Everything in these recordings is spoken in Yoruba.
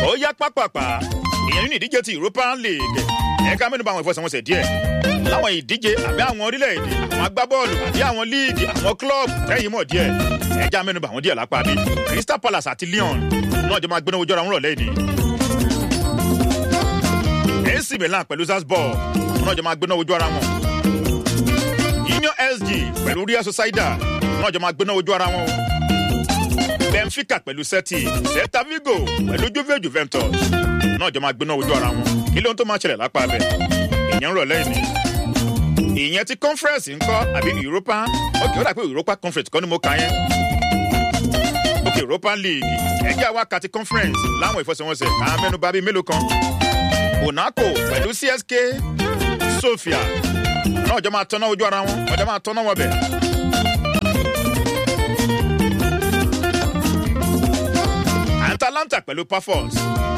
ó yá pápápá ìyẹn nínú ìdíje ti European League ẹ̀ka mẹ́nu bà àwọn ìfọsẹ̀wọnsẹ̀ díẹ̀ láwọn ìdíje àbí àwọn orílẹ̀-èdè àwọn agbábọ́ọ̀lù àbí àwọn líìgì àwọn kílọ̀bù tẹ́yìn mọ̀ díẹ̀ ẹ̀já mẹ́nu bà wọ́n díẹ̀ lápá bí Crystal Palace àti Lyon náà jọ máa gbéná ojú ara wọn rọ̀lẹ́ ìní. AC Milan pẹ̀lú Salzburg náà jọ máa gbéná ojú ara wọn. Union SG pẹ̀lú Real Sociedad náà jọ máa gbéná ojú ara wọn. Benfica pẹ̀lú Celtic Celta Vigo pẹ̀lú Juve Juventus náà jọ máa gbéná ojú ara wọn kí ló ń tó máa ṣẹlẹ̀ lápá abẹ ìyẹn ń rọ̀lẹ́ ìní. ìyẹn ti conference ńkọ́ àbí Europa ok ó dà pé Europa conference kọ́ ni mo kà yẹn. ok Europa League ẹgbẹ́ àwa kàti conference láwọn ìfọsẹ̀wọnsẹ̀ kà á mẹ́nu bà bíi mélòó kan. Monaco pẹ̀lú CSK Sofia náà jọ máa tọ́ná ojú ara wọn ọjọ́ máa tọ́ná wọn bẹ̀. Atalanta pẹ̀lú Pafos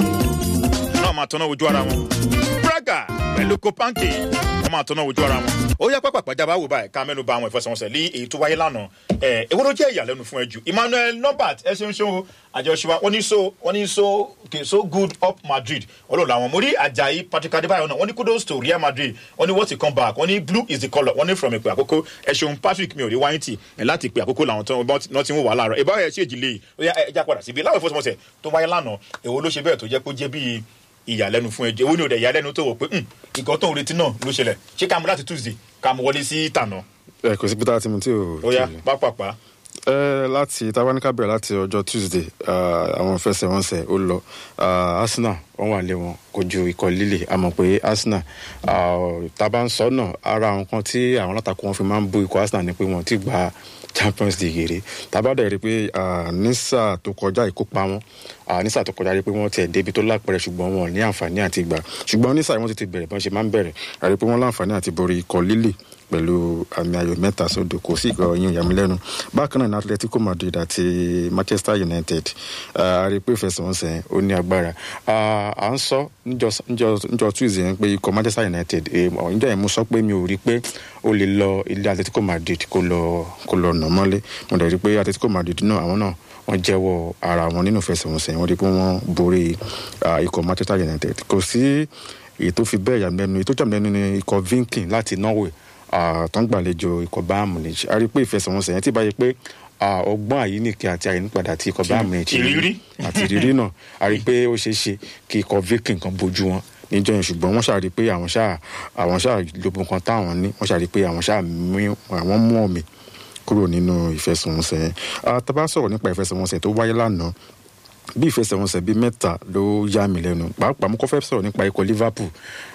náà máa tọ́ná ojú ara wọn. Braga pẹ̀lú Kopanki wọ́n máa tọ́ná ojú ara wọn. ó yá pápá pàjáwá wò báyìí ká mẹ́nu bà àwọn ìfọsẹ̀wọnsẹ̀ lé èyí tó wáyé lánàá. ẹ èwo ló jẹ́ ìyàlẹ́nu fún ẹ jù Emmanuel Norbert ẹ ṣeun ṣeun àjọṣe wọ́n ní so wọ́n ní so okay so good up Madrid ọlọ́run làwọn mo rí Ajayi Patrick Adébáyọ̀ náà wọ́n ní kudos to Real Madrid wọ́n ní wọ́n ti come back wọ́n ní blue is the colour wọ́n ní from ìpè àkókò ẹ ṣeun Patrick mi ò rí wáyé tì ẹ láti ìpè àkókò làwọn tó ń ti ń wà láàárọ̀ ìbáwọ̀ ẹ̀ ṣèjì lè ó yá ẹ já padà síbi láwọn ìfọsẹ̀wọnsẹ̀ tó wáyé lánàá èwo ló ṣe bẹ́ẹ̀ tó jẹ́ pé ó jẹ́ bíi ìyàlẹ́nu fún ẹjẹ owó ni òde ìyàlẹ́nu tó wò pé nǹkan tó ń retí náà ló ṣẹlẹ̀ ṣé ká mú láti Tuesday ká mú wọlé sí tànà. ẹ kò sí pété àti mo tí ò. ó yá pápápá. ẹ láti tabaníkà bẹ̀rẹ̀ láti ọjọ́ Tuesday àwọn fẹsẹ̀wọnsẹ̀ ó lọ Arsenal wọ́n wà lé wọn kojú ikọ̀ líle àmọ́ pé Arsenal taba ń sọ náà ara àwọn kan tí àwọn alátakò wọn fi máa ń bú ikọ̀ Arsenal ni pé wọ́n ti gba Champions League rè tabadà rí i pé nísà tó kọjá ìkópa wọn nísà tó kọjá rí i pé wọ́n tiẹ̀ débi tó lápẹ̀rẹ̀ ṣùgbọ́n wọn ò ní àǹfààní àti gbà ṣùgbọ́n nísà wọ́n ti ti bẹ̀rẹ̀ bọ́n ṣe máa ń bẹ̀rẹ̀ rí i pé wọ́n láǹfààní àti borí ikọ̀ líle pẹ̀lú àmì ayò mẹ́ta sódò kò sí ìgbà ọyún ìyàmúlẹ́nu bákan náà ní Atletico Madrid àti Manchester United a rí i pé ìfẹsẹ̀wọnsẹ̀ ó ní agbára à ń sọ níjọ́ Tuesday yẹn pé ikọ̀ Manchester United níjọ́ yẹn mo sọ pé mi ò rí i pé ó lè lọ ilé Atletico Madrid kó lọ kó lọ nà mọ́lé mo dẹ̀ rí i pé Atletico Madrid náà àwọn náà wọ́n jẹ́wọ́ ara wọn nínú ìfẹsẹ̀wọnsẹ̀ wọ́n rí i pé wọ́n borí ikọ̀ Manchester United kò sí èyí tó fi bẹ́ẹ̀ yàmẹ́nu èyí tó jàmẹ́nu ní ikọ̀ Viking láti Norway tó ń gbàlejò ikọ̀ Bayern Munich a rí i pé ìfẹsẹ̀wọnsẹ̀ yẹn ti báyìí pé ọgbọ́n àyíníkẹ́ àti àyínípadà àti ikọ̀ Bayern Munich àti ìrírí náà a rí i pé ó ṣeé ṣe kí ikọ̀ Viking kan bójú wọn níjọ́ yẹn ṣùgbọ́n wọ́n ṣàrí pé àwọn ṣáà àwọn ṣáà lóbun kan táwọn ní wọ́n ṣàrí pé àwọn ṣáà àwọn mú ọ̀mì kúrò nínú ìfẹsẹ̀wọnsẹ̀ yẹn tá bá sọ̀rọ̀ nípa ìfẹsẹ̀wọnsẹ̀ tó wáyé lánàá bí ìfẹsẹ̀wọnsẹ̀ bíi mẹ́ta ló yá mi lẹ́nu pàápàá mo kọ́ fẹ́ sọ̀rọ̀ nípa ikọ̀ Liverpool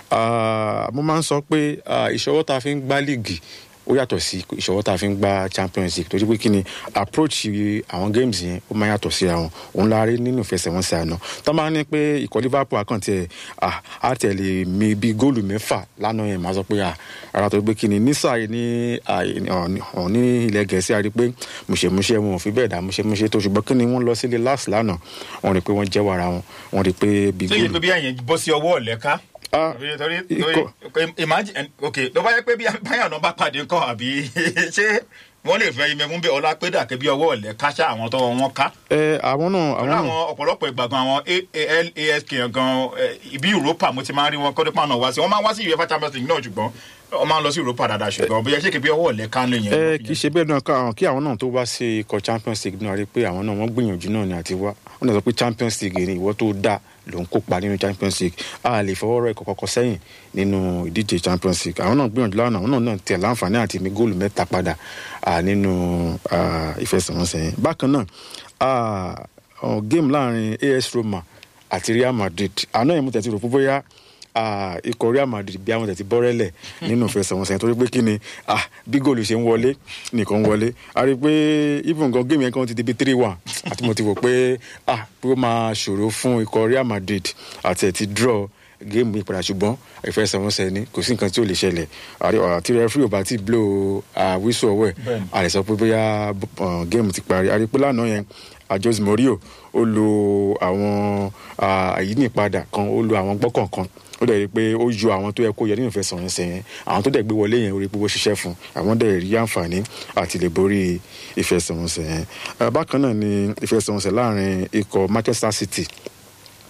mo máa ń sọ pé ìṣọwọ́ tá a fi ń gbá líìgì ó yàtọ̀ sí ìṣọwọ́ tá a fi ń gba Champions League torí pé kí ni approach àwọn games yẹn ó máa yàtọ̀ síra wọn òun la rí nínú ìfẹsẹ̀wọnsẹ̀ àná tó máa ń ní pé ikọ̀ Liverpool àkàntì ẹ̀ á tẹ̀lé mi bí góòlù mẹ́fà lánàá yẹn máa sọ pé ara tó gbé kí ni nísà ní ní ilẹ̀ Gẹ̀ẹ́sì àrí pé mùṣemúṣe wọn ò fi bẹ́ẹ̀ dá mùṣemúṣe tó ṣùgbọ́n kí ni wọ́n lọ sílé last lánàá wọ́n rí pé wọ́n jẹ́wọ́ ara wọn wọ́n rí pé bí góòlù. ṣé ìpè bí àyẹn bọ́ sí ọwọ́ ọ̀lẹ́ká torí torí imagine ok ló bá yẹ pé bí báyọ̀ náà bá pàdé nǹkan àbí ṣé wọ́n lè fẹ́ imẹ̀mú bí ọlá pé dàkẹ́ bí ọwọ́ ọ̀lẹ́ káṣá àwọn tó wọn ká. ẹ àwọn náà àwọn náà. àwọn ọ̀pọ̀lọpọ̀ ìgbà gan àwọn ALASK gan ibi Europa mo ti máa ń rí wọn kọ́dé pàánù wá sí wọ́n máa ń wá sí UEFA Champions League náà ṣùgbọ́n wọ́n máa ń lọ sí Europa dáadáa ṣùgbọ́n bóyá ṣé kí bí ọwọ́ ọ̀lẹ́ ká lè yẹn. ẹ kì í ṣe bẹ́ẹ̀ náà káwọn kí àwọn náà tó wá sí ikọ̀ Champions League náà rí pé àwọn náà wọ́n gbìyànjú náà ni àti wá wọ́n náà sọ pé Champions League ni ìwọ tó dáa ló ń kópa nínú Champions League a lè fọwọ́ rọ ẹ̀kọ́ kọ́kọ́ sẹ́yìn nínú ìdíje Champions League àwọn náà gbìyànjú lánàá àwọn náà tẹ̀ láǹfààní àti mi góòlù mẹ́ta padà nínú ìfẹsẹ̀wọnsẹ̀ yẹn bákan náà game láàrin AS Roma àti Real Madrid àná yẹn mo tẹ̀ ti rò pé bóyá ikọ̀ Real Madrid bí àwọn tẹ̀tí bọ́rẹ́lẹ̀ nínú ìfẹsẹ̀wọnsẹ̀ torí pé kí ni bí góòlù ṣe ń wọlé nìkan ń wọlé a rí i pé even gan géèmù yẹn kan ti di bí three one àti mo ti wò pé pé ó máa ṣòro fún ikọ̀ Real Madrid àti ẹ̀ ti draw géèmù yìí padà ṣùgbọ́n ìfẹsẹ̀wọnsẹ̀ ni kò sí nǹkan tí ò lè ṣẹlẹ̀ àti rẹ́fúrì ò bá ti blow wíṣọ ọwọ́ ẹ̀ a lè sọ pé bóyá géèmù ti parí a rí i pé lánàá yẹn Jose Mourinho ó lo àwọn àyínípadà kan ó lo àwọn gbọ́kànkan ó dẹ̀ rí i pé ó yọ àwọn tó yẹ kó yẹ nínú ìfẹsẹ̀wọnsẹ̀ yẹn àwọn tó dẹ̀ gbé wọlé yẹn ó rí i pé ó ṣiṣẹ́ fún àwọn dẹ̀ rí àǹfààní àti lè borí ìfẹsẹ̀wọnsẹ̀ yẹn bákan náà ni ìfẹsẹ̀wọnsẹ̀ láàrin ikọ̀ Manchester City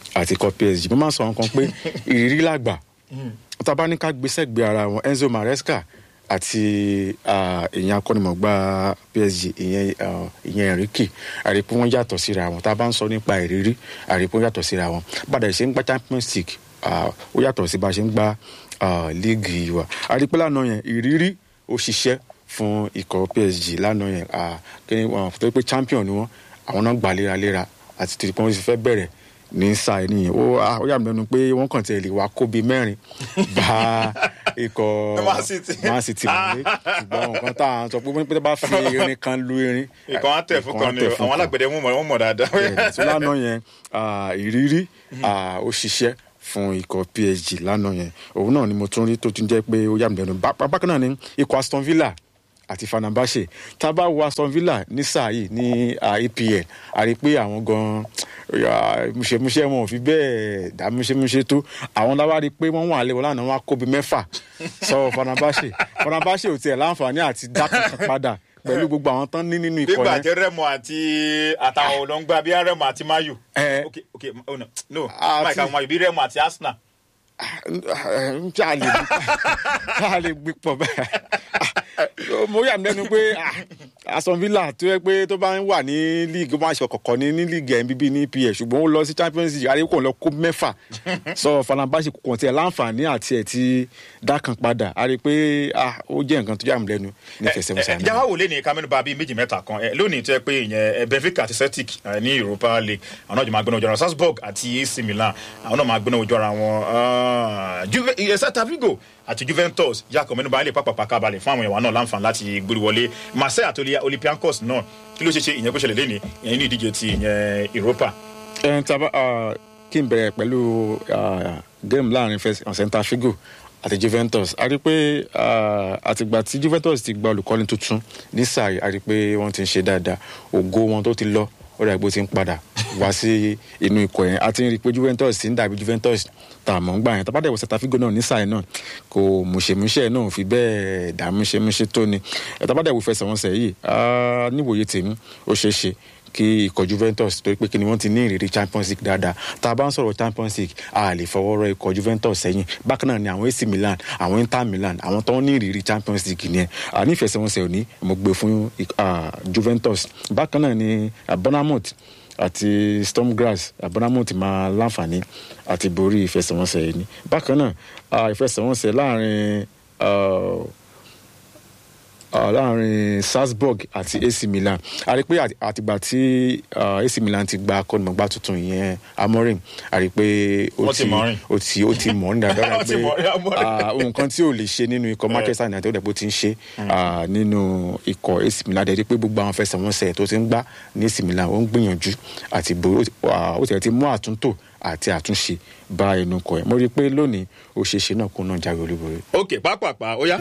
àti ikọ̀ psg mo máa ń sọ nǹkan pé ìrírí làgbà tá a bá ní ká gbé sẹ́gbẹ̀ẹ́ ara wọn enzo maresca àti ah, ìyẹn akọ́nimọ̀gbá psg ìyẹn ah, ìyẹn enrique àrípé wọ́n yàtọ̀ síra wọn tá a bá ń sọ nípa ìrírí àrípé wọ́n yàtọ̀ síra wọn bàdà ìṣe ń gbá champions league ah, ó yàtọ̀ sí bá a ṣe ń gbá ah, líìgì wa àrípé lánàá yẹn ìrírí ó ṣiṣẹ́ fún ikọ̀ psg lánàá yẹn ah, kí ni wọn tó pé champion ni wọn àwọn náà gbà léraléra àti tí wọ́n ti fẹ́ bẹ̀rẹ̀ ní sáà nìyẹn ó ah, ó yà mí lẹ́nu pé wọ́n kàn tẹ̀ lè wá kó bíi mẹ́rin bá ikọ̀ Man City. Man City wọlé ṣùgbọ́n nǹkan tá à ń sọ pé pé tó bá fi irin kan lu irin ìkan á tẹ̀ fún kan ni tẹ̀ o fún àwọn alágbẹ̀dẹ wọn mọ̀ wọ́n mọ̀ dáadáa. bẹ́ẹ̀ni tó lánàá yẹn ah, ìrírí ah, ó ṣiṣẹ́ fún ikọ̀ psg lánàá yẹn òun náà ni mo tún rí tó tún jẹ́ pé ó yà mí lẹ́nu Bá- bákan náà ni ikọ̀ aston villa àti fanabase tá a bá wo aston villa ní sáà yìí ní ah, apl a rí i pé àwọn gan múṣemúṣe wọn ò fi bẹ́ẹ̀ dá múṣemúṣe tó àwọn láwa rí i pé wọ́n wà lẹ́wọ̀n lánàá wọn á kó bí mẹ́fà sọ fanabase fanabase ò tiẹ̀ láǹfààní àti dá kankan padà pẹ̀lú gbogbo àwọn tán ní nínú ikọ̀ nígbà yẹn tí rẹmọ àti àtàwọn olóńgbà bíi rẹmọ àti mayu. Eh. ok ok oh, no no Àti- mike àwọn mayu bíi rẹmọ àti arsenal. tí a lè gbé tí a lè gbé pọ̀ bẹ́ẹ̀ mo yà mí lẹ́nu pé ah, Aston Villa tó yẹ pé tó bá ń wà ní league ó máa ṣe kọ̀kọ̀ ní ní league nbb ní EPL ṣùgbọ́n ó lọ sí Champions League àríwá kò lọ kó mẹ́fà sọ Fenerbahce kò tiẹ̀ láǹfààní àti ẹ̀ ti dákan padà a rí i pé ah, ó jẹ́ nǹkan tó yà mí lẹ́nu ní fẹsẹ̀mùsà náà. jáwá wò lé ní kámẹ́nubà bíi méjì mẹ́ta kan ẹ, lónìí tó yẹ pé ìyẹn ẹ, Benfica àti Celtic ẹ, ní Europa League àwọn náà jọ máa gbóná ojú ara wọn Salzburg àti AC Milan àwọn náà máa gbóná ojú ara wọn Ah, Juve- ẹ, Celta Vigo àti Juventus yàkọ̀ mẹ́nubà lè pàpàpà kábàlẹ̀ fún àwọn ìwà náà láǹfààní láti gbórí wọlé Marseille àti Oli- Olympiacos náà kí ló ṣe ṣe ìyẹn kó ṣẹlẹ̀ lẹ́ni ìyẹn ní ìdíje ti ìyẹn Europa. ẹn tí a bá ah, kí n bẹ̀rẹ̀ pẹ̀lú ah, game láàrin Celta Figo àti Juventus a rí i pé ah, àtìgbà tí Juventus ti gba olùkọ́ni tuntun ní sáà yìí a rí i pé wọ́n ti ń ṣe dáadáa ògo wọn tó ti lọ ó dàgbé ó ti ń padà wá sí inú ikọ̀ yẹn a ti ń rí i pé Juventus ti ń dàbí Juventus tá a mọ̀ ń gbà yẹn tábàdà ìwọ Celta Figo náà ní sáà yìí náà kò mùṣemúṣe náà ò fi bẹ́ẹ̀ dà múṣemúṣe tó ni tábàdà ìwọ fẹsẹ̀wọnsẹ̀ yìí ah, níwòye tèmi ó ṣeé ṣe kí ikọ̀ Juventus torí pé kí ni wọ́n ti ní ìrírí Champions League dáadáa tá a bá ń sọ̀rọ̀ Champions League a lè fọwọ́ rọ ikọ̀ Juventus sẹ́yìn bákan náà ni àwọn AC Milan àwọn Inter Milan àwọn tó ń ní ìrírí Champions League nìyẹn a ní ìfẹsẹ̀wọnsẹ̀ òní mo gbé fún ah, Juventus bákan náà ni ah, Bournemouth àti Stormgrass ah, Bournemouth máa láǹfààní àti borí ìfẹsẹ̀wọnsẹ̀ yìí ni bákan náà ah, ìfẹsẹ̀wọnsẹ̀ láàrin ah, uh, láàrin Salzburg àti AC Milan a rí i pé àti- àtìgbà tí uh, AC Milan ti gba akọ́nimọ̀gbá tuntun yẹn Amorim a rí i pé ó Wọ́n ti ti mọ̀ ọ́n rìn. ó ti ó ti mọ̀ ní dáadáa Wọ́n ti pé mọ̀ ọ́n, Amorim. ah, ohun kan tí ò lè ṣe nínú ikọ̀ Manchester United ó dẹ̀ bó ti ń ṣe ah, nínú ikọ̀ AC Milan dẹ̀ rí i pé gbogbo àwọn fẹsẹ̀wọnsẹ̀ tó ti ń gbá ní AC Milan ó ń gbìyànjú àti borí ó ti- ah, ó ti ti mú àtúntò àti àtúnṣe bá ẹnu kọ ẹ̀ mo rí i pé lónìí ó ṣeé ṣe náà kó náà jáwé olúborí. ok pápápá ó yá.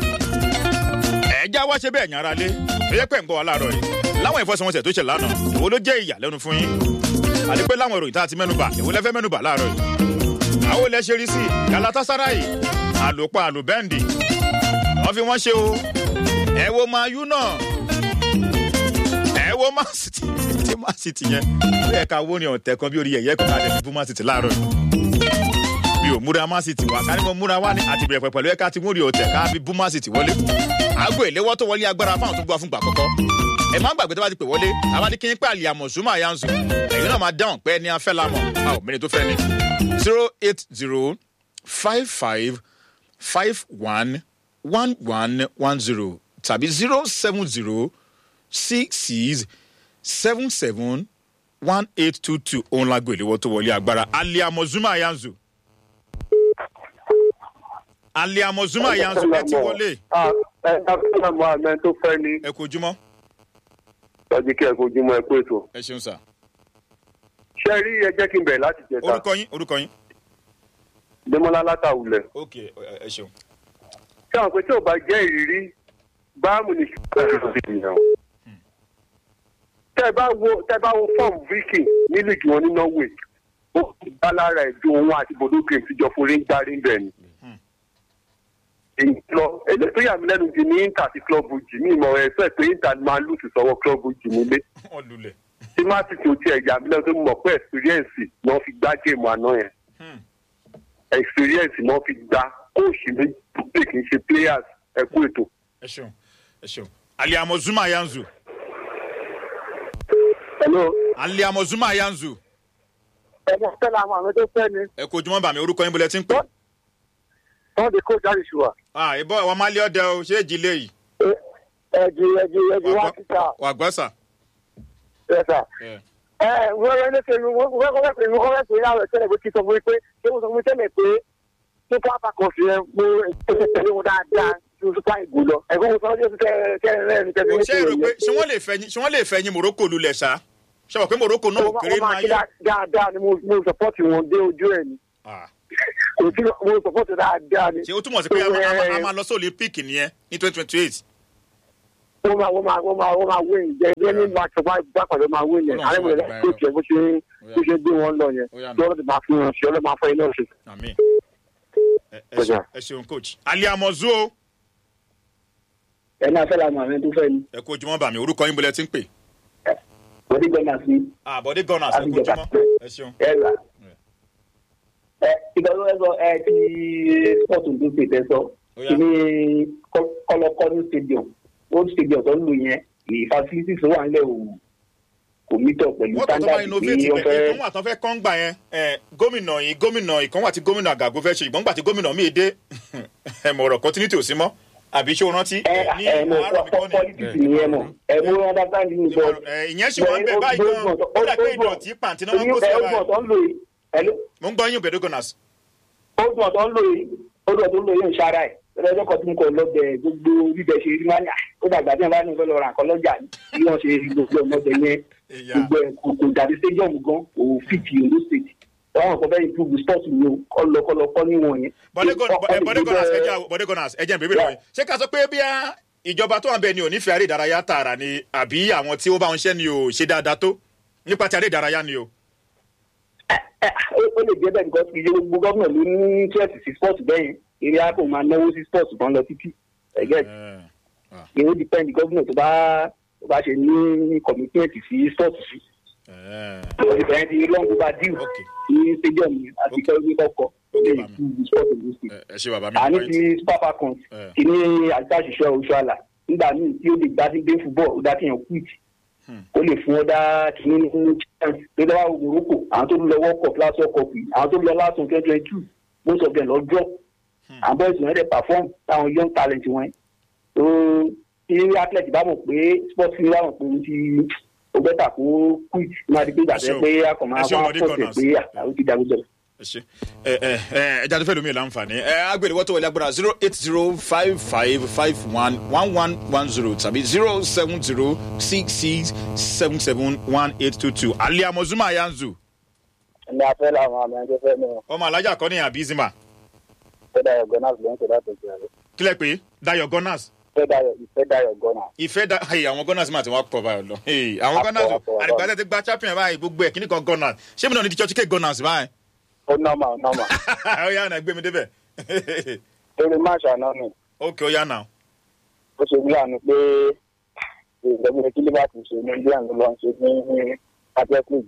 ẹ̀já wá ṣe bẹ́ẹ̀ yàn ara lé ó yẹ pé ń gbọ́ wa láàárọ̀ yìí láwọn ìfọsọ̀wọnsẹ̀ tó ṣe lánàá èwo ló jẹ́ ìyàlẹ́nu fún yín àti pé láwọn ìròyìn tá a ti mẹ́nuba èwo lẹ́fẹ́ mẹ́nuba láàárọ̀ yìí. àwọn olè ṣe rí sí Galatasaray àlòpọ̀ àlùbẹ́ǹdì wọ́n fi wọ́n ṣe o ẹ wo Man U náà ẹ wo Man City tí Man City yẹn ó yẹ ká wó ní ọ̀tẹ̀ kan bí orí ẹ̀yẹ́ kan láti fi bú Man City láàárọ̀ yìí mi ò múra Man City wá ká ní mo múra wá ní àti bẹ̀rẹ̀ pẹ̀lú ẹ̀ka tí mo rí ọ̀tẹ̀ ká fi bú Man City wọlé. aago ìléwọ́ tó wọlé agbára fáwọn tó gbọ́ fún gbà kọ́kọ́. ẹ má gbàgbé tó bá ti pè wọlé àwa ní kí n pẹ́ àlìyá mọ̀súmọ̀ àyànzù ẹ̀yin náà máa dáhùn pé ẹni afẹ́ la mọ̀ a ò mẹ́rin tó fẹ́ ni. zero eight zero five five five one one one one zero tàbí zero seven zero six six seven seven one eight two two òun lágbo ìléwọ́ tó wọlé agbára àlìyá mọ̀súmọ̀ àyànzù aliamo zuma yanzu ẹ ti wọlé ẹ ẹ fẹ́ràn mọ àmẹ́ tó fẹ́ ni ẹ kò jùmọ́ lọ́jọ́ kí ẹ kó ojúmọ́ ẹ kó ètò. ẹ ṣeun sà ṣé ẹ rí ẹ jẹ́ kí n bẹ̀rẹ̀ láti jẹta orúkọ yín orúkọ yín. Démọ́lá látàwùlẹ̀. ok ẹ ẹ ṣeun. ṣé àwọn pé tí ò bá jẹ́ ìrírí báàmù ni ṣùgbọ́n ẹ nìyẹn o. tẹ́ ẹ bá wo tẹ́ ẹ bá wo fọ́ọ̀mù viking ní líìgì wọn ní Norway ó bá lára ẹ̀ ju òun àti Bodo Glimt tíjọ forí ń darí ń bẹ̀ ni. èyí lọ eléyìí tó yà mí lẹ́nu jù ní Inter àti club jì ní ìmọ̀ ẹ̀ sọ pé Inter máa lùtù sọ́wọ́ club jì nílé. wọn lulẹ̀. tí má sì tó tiẹ̀ jà mílẹ̀ tó mọ̀ pé experience ni wọ́n fi gbá géèmù àná yẹn Hmm. experience ni wọ́n fi gbá kóòsì méjì tó pè kì í ṣe players ẹ kú ètò. ẹ ṣeun ẹ ṣeun aliamo zuma yanzu hello. aliamo zuma yanzu ẹ̀gbọ́n fẹ́lá àwọn àwọn tó fẹ́ ni ẹ kó ojúmọ́ bàmí orúkọ yín bọ́lẹ̀ tí ń pè. wọ́n ti kó jáde ṣùgbọ́n. ah ìbọn àwọn máa lé ọdẹ o ṣé èjì lé yìí. ẹ̀jì ẹ̀jì ẹ̀jì wá kíkà wà gbọ́ sà. ẹ̀ sà. ẹ ẹ wọ́n rẹ̀ ní sẹ́yìn wọ́n wọ́n kọ́ fẹ́ wọ́n fẹ́ pé láwọn ẹ̀sẹ̀ rẹ̀ bó ti sọ fún mi pé ṣé wọ́n sọ fún mi tẹ́lẹ̀ pé super falcons yẹn mo ẹ̀sẹ̀ tẹ̀lé wọn dáadáa ju super eagle lọ ẹ̀gbọ́n mo sọ ọdún kẹrin rẹ̀ ní kẹrin ṣé èrò pé ṣé wọ́n lè fẹ́ yín ṣé wọ́n lè fẹ́ yín morocco lulẹ̀ ṣá ṣé wọ́n pé morocco náà ò kéré wọ́n máa máa kí yẹ. dáadáa ni mo mo support wọn dé ojú ẹ̀ ni Ah, kò sí mo support dáadáa ni. ṣé ó túmọ̀ sí pé a máa- a máa- a máa lọ sí olympic nìyẹn ní twenty twenty eight. wọ́n máa wọ́n máa wọ́n máa wọ́n máa win jẹ́ ẹgbẹ́ ní match ọba ìgbàpàdé máa win yẹn Ọlọ́run àlẹ́ mi ṣe rẹ̀ wà kó tiẹ̀ bó ṣe bó ṣe gbé wọn lọ yẹn Ó yá nà. tí wọ́n ti máa fi hàn sí ọlọ́ máa fọ iná ṣe. àmì ẹ ẹ ṣeun- ẹ ṣeun coach aliamo zuo ẹ náà fẹ́ làwọn àmì tó fẹ́ ni ẹ kó ojúmọ́ bàmí orúkọ yín bọ́lẹ̀ tí ń pè. wọ́n ti gbọ́dọ̀ sí àbọ̀dé gunners ẹ kó Àbíjọba. ojúmọ́ ẹ ṣeun. ẹ rà ẹ ìgbàlú ẹ sọ ẹ ti sport tó ṣe tẹ sọ Ó yá. kí ni kọlọkọlù stadium old stadium tó ń lò yẹn ìfàsílítì tó wà nílẹ̀ òwò kò mítọ̀ pẹ̀lú wọ́n tọ́ tó bá standard innovate tí wọ́n bẹ̀ fẹ́ ìkan wà tán fẹ́ kán gbà yẹn ẹ, gómìnà yìí gómìnà ìkan wà tí gómìnà àgàgò fẹ́ ṣe ìgbọ́n gbà tí gómìnà míì dé ẹ mọ̀ ọ̀rọ̀ continuity ò sí mọ́ àbí ṣé o rántí ẹ ní ẹ mọ àárọ̀ mi kọ́ ni politics nìyẹn mọ ẹ mú understand ní bọ ẹ, ìyẹn sì wọ́n ń bẹ̀ báyìí gan ó dà pé ìdọ̀tí pàǹtí náà wọ́n kó sí ẹ̀ ogun báyìí ọ̀tọ̀ ń lò yìí hello mo ń gbọ́ yín òbẹ̀dẹ̀ gunners ogun ọ̀tọ̀ ń lò yìí ogun ọ̀tọ̀ ń lò yìí ń ṣara ẹ̀ lọ́jọ́ kan tí mo kọ̀ lọ́bẹ̀ gbogbo bíbẹ̀ ṣe rí máa ní à ó dàgbà tí wọ́n bá ní ìfẹ́ lọ ra nǹkan lọ́jà ní bí wọ́n ṣe rí gbogbo ọmọdé yẹn Ìyá. gbogbo ẹ̀ kò kò dàbí stadium gan kò fìtì Ondo state àwọn nǹkan bẹ́ẹ̀ improve sport ni o kọ́lọ́kọ́lọ́ níwọ̀n yẹn. bọ́dẹ̀ gun- Ọkọ̀ bọ́dẹ̀ gunners ẹ ìgbẹ́- jẹ́ bọ́dẹ̀ gunners ẹ jẹ́ n bèbè lọ́wọ́ yín ṣé ká sọ pé bí a ìjọba tó wà ń bẹ ni ò nífẹ̀ẹ́ aré ìdárayá tààrà ni àbí àwọn tí ó bá ń ṣẹ́ ni ò ṣe dáadáa tó nípa ti aré ìdárayá ni o. ẹ, ó ó lè jẹ́ bẹ́ẹ̀ nǹkan kì í ṣe gbogbo gómìnà ló ní interest sí sport bẹ́ẹ̀ yẹn eré á kò máa náwó sí sport kan lọ títí ẹ̀gẹ́ Ẹ, ìwé depend gómìnà tó bá tó bá ṣe ní commitment sí sport sí. ẹ, ìbẹ̀rẹ̀ ti lọ́n tó bá deal ok ní stadium yẹn àti Ok. kẹ́rù ní kọ́kọ́ Ok, lè màmí. improve sport in this state. ẹ, ẹ ṣe bàbá mi àní point. ti super falcons Eh. kì ní àgbàṣiṣẹ́ oṣù àlà nígbà míì tí ó lè gbá sí dé football ó dá kéèyàn quit Hmm. ó lè fún ọ dá kìíní ní chance tó dá morocco àwọn tó lọ world cup last world cup yìí àwọn tó lọ last one twenty twenty two most of them lọ drop àwọn boys wọn dẹ̀ perform táwọn young talent wọn tó tí athlete bá mọ̀ pé sport ní bá mọ̀ pé ó ti ó bẹ́tà kó quit máa di pé ìgbà Ẹ ṣé o. tẹ́ pé a kàn máa Ẹ ṣé o, wá Bọ̀dé pọ̀ tẹ̀ Gunners. pé àwọn ti dàgbé jọ. ẹ ṣe ẹ ẹ ẹ ẹja tó fẹ́ lómi láǹfààní ẹ agbèrè wọ́tò wọlé agbára zero eight zero five five five one one one one zero tàbí zero seven zero six six seven seven one eight two two aliamo zuma yanzu ẹni afẹ́ làwọn àmì ẹjọ́ fẹ́ mi ò ọmọ alájà kọ́ ní àbí zima fẹ́ dayọ̀ gunners ló ń ṣe láti ṣe rẹ̀ kílẹ̀ pé dayo gunners fẹ́ dayọ̀ ìfẹ́ dayọ̀ gunners. ìfẹ́ da hey, àwọn gunners máa ti wá pọ̀ báyọ̀ lọ hey, àwọn gunners Àpọ̀, àpọ̀, àpọ̀. àdìgbà tẹ́ ti gba champion báyìí gbogbo ẹ̀ kíní kan gunners ṣé mi náà ní ti church cake gunners báyìí ó nọ́mà ó nọ́mà ó yá náà gbé mi débẹ̀ lórí máàṣì àná mi ok ó yá náà ó ṣe bí àná pé ìgbẹ́gbẹ́ kí liverpool ṣe ní bí àná lọ ń ṣe ní athletic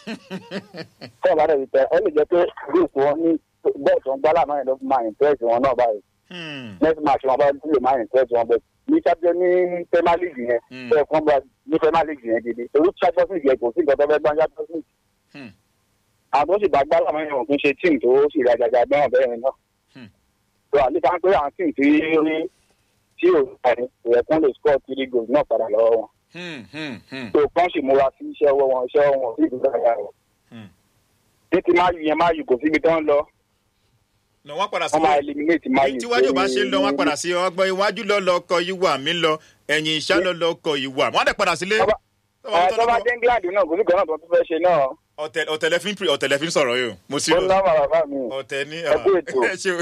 fún ọ̀bá rẹ̀ tẹ ó lè jẹ́ pé group wọn ní bẹ́ẹ̀ tó ń gbá láàmú yẹn ló fi máa impress wọn náà báyìí Hmm, next match wọn bá lè máa impress wọn bẹ́ẹ̀ ní champion ní premier league yẹn Hmm. bẹ́ẹ̀ fún ọba ní premier league yẹn gidi torí champions league yẹn kò sí nǹkan tó fẹ́ gbá champions league hmm, àwọn tó sì bá gbá láàmú yẹn wọn kì í ṣe team tó sì rí àjàjà gbẹ́wọ̀n bẹ́ẹ̀ yẹn náà Hmm. tó àlíkà ń pé àwọn team tí rí tí ò parí kò yẹ kán lè score three goals náà padà lọ́wọ́ wọn hmm, hmm, hmm, tó kán sì múra sí iṣẹ́ ọwọ́ wọn iṣẹ́ ọwọ́ wọn sí ìlú dáadáa rẹ̀ hmm. ní ti máa yù yẹn máa yù kò síbi tó ń lọ nà wọ́n padà wọ́n máa sílé eliminate máa yù tí wájú bá ṣe ń lọ wọn padà sí ọgbọ́n iwájú lọ lọ kọ ìwà mi lọ ẹ̀yìn ìṣá lọ lọ kọ ìwà wọn á dẹ̀ padà sílé. Ọba- ọ̀ tó bá dé England náà kò sí kan náà tó tún fẹ́ ṣe náà Ọ̀tẹ̀- ọ̀tẹ̀lẹ̀ fi ń pè- ọ̀tẹ̀lẹ̀ fi ń sọ̀rọ̀ yìí o mo sí ó lọ ná bàbá mi ọ̀tẹ̀ ní Ẹ kú ètò. ẹ ṣe o.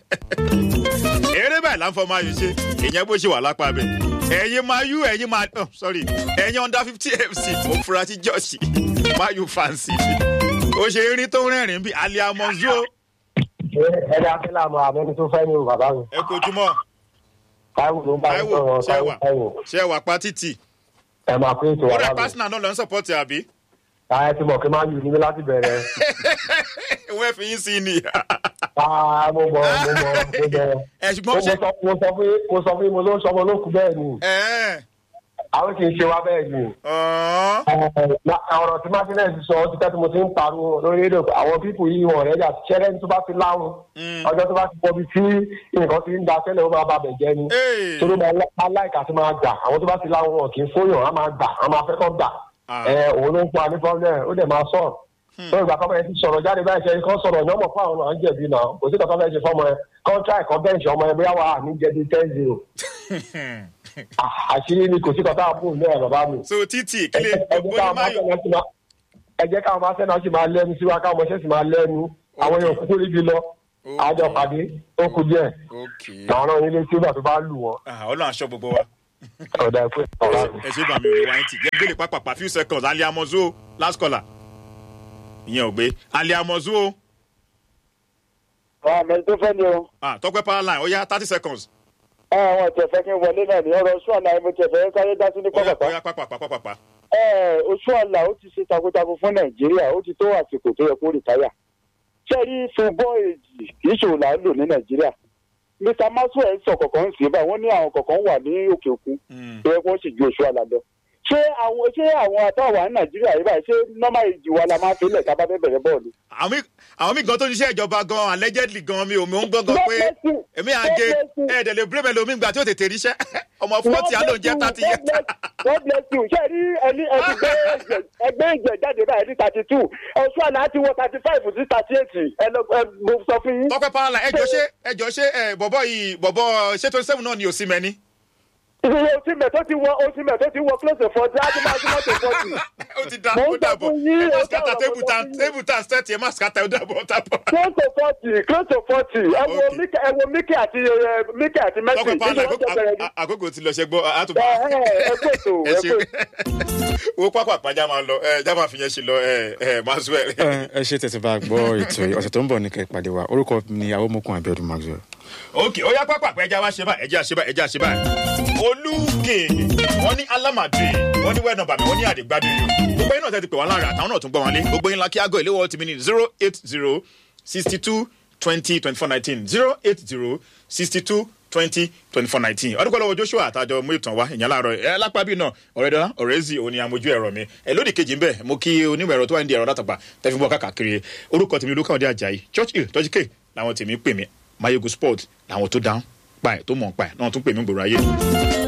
eré báyìí láǹfọ̀ máa yù ṣe ìyẹn bó ṣe wà lápá bẹ̀ ẹ̀yin máa yú ẹ̀yin máa oh, sorry ẹ̀yin under fifty fc mo fura sí jọ́ọ̀sì máa yù fancy ó ṣe eré tó rẹ́rìn-ín bí aliamonzo ẹni afẹ́lá mọ àmọ́ni tó fẹ́ ní o bàbá mi. ẹ kojúmọ́ táíwò ló ń bá mi Táíwò sọ̀rọ̀ ṣé táíwò wà táíwò. ṣé wà pa títì ẹ máa pín ètò ó wa rẹ̀ lábẹ́. pásínà náà lọ ń sọ̀pọ̀tì àbí ẹ ti mọ̀ kí máa yù ní mi láti bẹ̀rẹ̀. wọ́n fi yín sí ni Ah, mo mọ̀ mo mọ̀ mo mọ̀. ẹ Mo ṣùgbọ́n ṣe sọ mo sọ fún mo sọ fún mo ló ń sọmọ lókun bẹ́ẹ̀ ni. ẹ̀ Àwọn kì í ṣe wá bẹ́ẹ̀ ni. ọ̀hún. Na- ọ̀rọ̀ tí martinez sọ ó ti tẹ́ tí mo ti ń pariwo lórí rédíò pé àwọn pípù yìí wọ̀n rẹ̀ jà ṣẹ́rẹ́ tó bá ti láwọn ọjọ́ tó bá ti pọ̀ bí tí nǹkan ti ń da tẹ́lẹ̀ ó máa bá bẹ̀ jẹ́ ni Ee. torí máa lá- máa láìka tí máa gbà àwọn tó bá ti láwọn wọn kì í fóyàn á máa gbà á máa fẹ́ kọ́ gbà Ah. ẹ òun ló ń fún wa ní problem ó dẹ̀ máa sọ̀rọ̀ tó ìgbà kan bẹ́ẹ̀ ti sọ̀rọ̀ jáde báyìí ṣe kọ́ sọ̀rọ̀ ní ọmọ fún àwọn àwọn jẹ̀bi náà kò sí kankan bẹ́ẹ̀ ṣe fọ́mọ ẹ kọ́ńtà ẹ̀kọ́ bẹ́ǹṣì ọmọ ẹ bóyá wà á ní jẹ̀bi ten zero àṣírí ni kò sí kankan àbúrò náà bàbá mi so títì kílẹ̀ ẹ jẹ́ káwọn máa bóyá sẹ́nà sí máa ẹ jẹ́ káwọn máa sẹ́nà sí máa lẹ́nu síwá káwọn ọmọọṣẹ́ sì máa lẹ́nu àwọn èèyàn kúkú ríbi lọ àjọ pàdé ó kú díẹ̀ ok àwọn náà nílé sígbà tó bá lù wọ́n Ah, ọlọ́run aṣọ gbogbo wa ọ̀dà ẹ̀kọ́ ọ̀rá mi. ẹ ṣe bá mi ò lè wáyé tì jẹ́ gbélé pápápá few seconds alẹ́ amọ̀zó o last caller ìyẹn ò gbé alẹ́ amọ̀zó o àmì tó fẹ́ ni o Ah, tọ́pẹ́ power line ó yá thirty seconds àwọn ọ̀tẹ̀ fẹ́ kí n wọlé náà ní ọ̀rọ̀ oṣù àlà mo tẹ̀ fẹ́ sáré dá sí ní ó yá pápápá ó yá pápápá pápápá oṣù àlà ó ti ṣe takuntakun fún nàìjíríà ó ti tó àsìkò tó yẹ kó rìtáyà ṣẹ́rí fúnbọ́ èjì kì í ṣòwò là ń lò ní nàìjíríà mr maxwell sọ kọ̀ọ̀kan ń sìn báyìí wọ́n ní àwọn kọ̀ọ̀kan wà ní òkè òkun Mm. tó yẹ kó sì ju oṣù àlà lọ ṣé àwọn ṣé àwọn àtàwà ní nàìjíríà yìí báyìí ṣé normal èjì wa la máa fi lẹ̀ tá a bá fẹ́ bẹ̀rẹ̀ bọ́ọ̀lù. àwọn mi àwọn mi gan tó ń ṣiṣẹ́ ìjọba gan allegedly gan mi ò mi ò ń gbọ́ gan pé èmi à ń gé ẹ̀ẹ́dẹ̀lẹ̀ bírèmẹ̀ lomi gbà tí ó tètè ríṣẹ́ ọmọ fọ́ọ̀tì á ló ń jẹ́ thirty years. God bless you ṣe rí ẹni ẹni gbé ẹgbẹ́ ẹgbẹ́ ìjẹ jáde báyìí ní thirty two ọ̀ṣun àná ti wọ thirty five sí thirty eight ẹ lọ ẹ mo sọ fún yín. tọ́pẹ́ power line ẹjọ́ ṣé ẹjọ́ ṣé ẹ bọ̀bọ̀ yìí bọ̀bọ̀ ṣé twenty seven náà ni ò sí mẹ́ni. ìṣòro oṣìmẹ̀ tó ti wọ oṣìmẹ̀ tó ti wọ close to forty á ti máa ti mọ́tò forty. ó ti da Mo ń ó dàbọ̀ sọ fún yín, ẹ má ó skata dàbọ̀, table mo sọ tan fún yín. table tan set ẹ má skata ó dàbọ̀ ó dàbọ̀. close to forty close to forty ẹ wo Okay. Mike ẹ wo Mike àti ẹ, Mike àti Messi tọ́pẹ́ power line nínú oúnjẹ bẹ̀rẹ̀ ní. àkókò- àkókò ti lọ ṣe gbọ́ àtúbọ̀. ẹ ẹ ẹ pè tó ẹ ẹ ṣe pè wo pápá àpájá máa lọ ẹ já máa fi yẹn ṣe lọ ẹ ẹ maxwell. ẹ ẹ ṣe tẹ̀sí bá a gbọ́ ètò yìí ọ̀sẹ̀ tó ń bọ̀ ní kẹ́ ẹ pàdé wa orúkọ mi ni awomokun abiodun maxwell. ok ó yá pápá àpẹ ẹja wá ṣe báyìí ẹja ṣe báyìí ẹja ṣe báyìí. olùkè wọn ní alámàdé wọn ní wẹ́ẹ̀nà bàmí wọn ní àdìgbàdì yìí gbogbo yín náà tẹ́ ti pè wọ́n lára àtàwọn náà tún gbọ́ wọn lé gbogbo yín la kí aago ìléwọ́ ti mi ní zero eight zero sixty two twenty twenty four nineteen zero eight zero sixty two twenty twenty four nineteen ọdún kọ́ lọ́wọ́ joshua àtàjọ mú ìtàn wá ìyẹn láàárọ̀ ẹ lápá bí náà ọ̀rẹ́ dọ́là ọ̀rẹ́ zi òní amójú ẹ̀rọ mi ẹ lódì kejì ń bẹ̀ mo kí onímọ̀ ẹ̀rọ tó wà ní ẹ̀rọ látàgbà tẹ́fí bọ́ káàkiri orúkọ tèmi olúkàwọ́dé ajayi church hill tọ́jú k làwọn tèmi pè mí mayegun sport làwọn tó dáhùn pa ẹ̀ tó mọ̀ pa ẹ̀ náà tún pè mí gbòòrò ayé